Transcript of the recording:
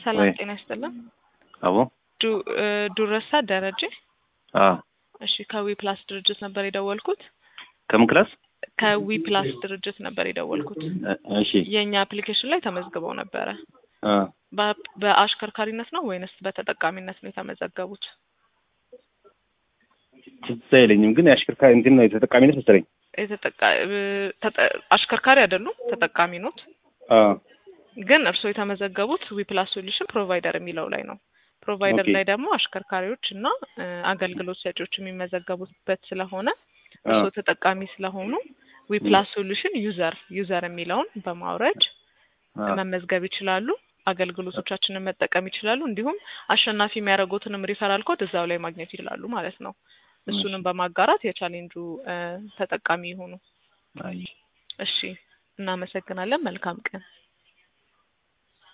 ሰላም ወይ ጤና ይስጥልን። አቦ ዱ- እ ዱረሳ ደረጀ። አ እሺ ከዊ ፕላስ ድርጅት ነበር የደወልኩት። ከምን ክላስ? ከዊ ፕላስ ድርጅት ነበር የደወልኩት። እ- እሺ የእኛ አፕሊኬሽን ላይ ተመዝግበው ነበረ። አ በ- በአሽከርካሪነት ነው ወይንስ በተጠቃሚነት ነው የተመዘገቡት? ትዝ አይለኝም፣ ግን የአሽከርካሪ እንትን ነው የተጠቃሚነት መሰለኝ። የተጠቃ- እ ተጠ- አሽከርካሪ አይደሉም፣ ተጠቃሚ ኖት። አ ግን እርስዎ የተመዘገቡት ዊ ፕላስ ሶሉሽን ፕሮቫይደር የሚለው ላይ ነው። ፕሮቫይደር ኦኬ። ላይ ደግሞ አሽከርካሪዎች እና እ አገልግሎት ሰጪዎች የሚመዘገቡበት ስለሆነ አ እርስዎ ተጠቃሚ ስለሆኑ ዊ ፕላስ ሶሉሽን ዩዘር ዩዘር የሚለውን በማውረድ አ መመዝገብ ይችላሉ። አገልግሎቶቻችንን መጠቀም ይችላሉ። እንዲሁም አሸናፊ የሚያደርጉትንም ሪፈራል ኮድ እዛው ላይ ማግኘት ይችላሉ ማለት ነው። እሱንም በማጋራት የቻሌንጁ እ ተጠቃሚ ይሁኑ። አይ እሺ፣ እናመሰግናለን። መልካም ቀን።